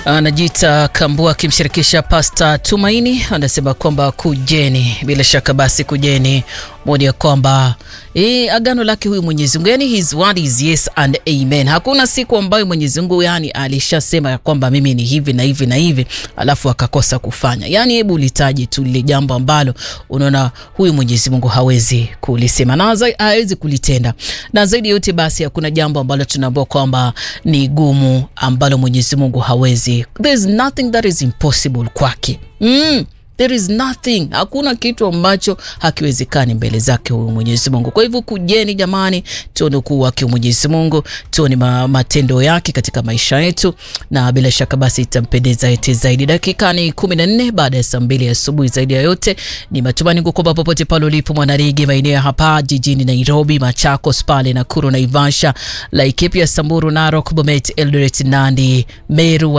anajiita Kambua akimshirikisha Pasta Tumaini, anasema kwamba kujeni, bila shaka basi kujeni moni ya kwamba e, agano lake huyu Mwenyezi Mungu, yani his word is yes and amen. Hakuna siku ambayo Mwenyezi Mungu yani alishasema ya kwamba mimi ni hivi na hivi na hivi alafu akakosa kufanya. Yani hebu litaje tu lile jambo ambalo unaona huyu Mwenyezi Mungu hawezi kulisema na hawezi kulitenda, na zaidi yote basi hakuna jambo ambalo tunaambiwa kwamba ni gumu ambalo Mwenyezi Mungu hawezi. There is nothing that is impossible kwake. mm. There is nothing, hakuna kitu ambacho hakiwezekani mbele zake huyu Mwenyezi Mungu. Kwa hivyo kujeni jamani, tuone ukuu wake Mwenyezi Mungu, tuone ma, matendo yake katika maisha yetu, na bila shaka basi itampendeza ete zaidi. Dakika ni kumi na nne baada ya saa mbili asubuhi. Zaidi ya yote ni matumaini kwamba popote pale ulipo mwanarigi, maeneo hapa jijini Nairobi, Machakos pale Nakuru, Naivasha, Laikipia, Samburu, Narok, Bomet, Eldoret, Nandi, Meru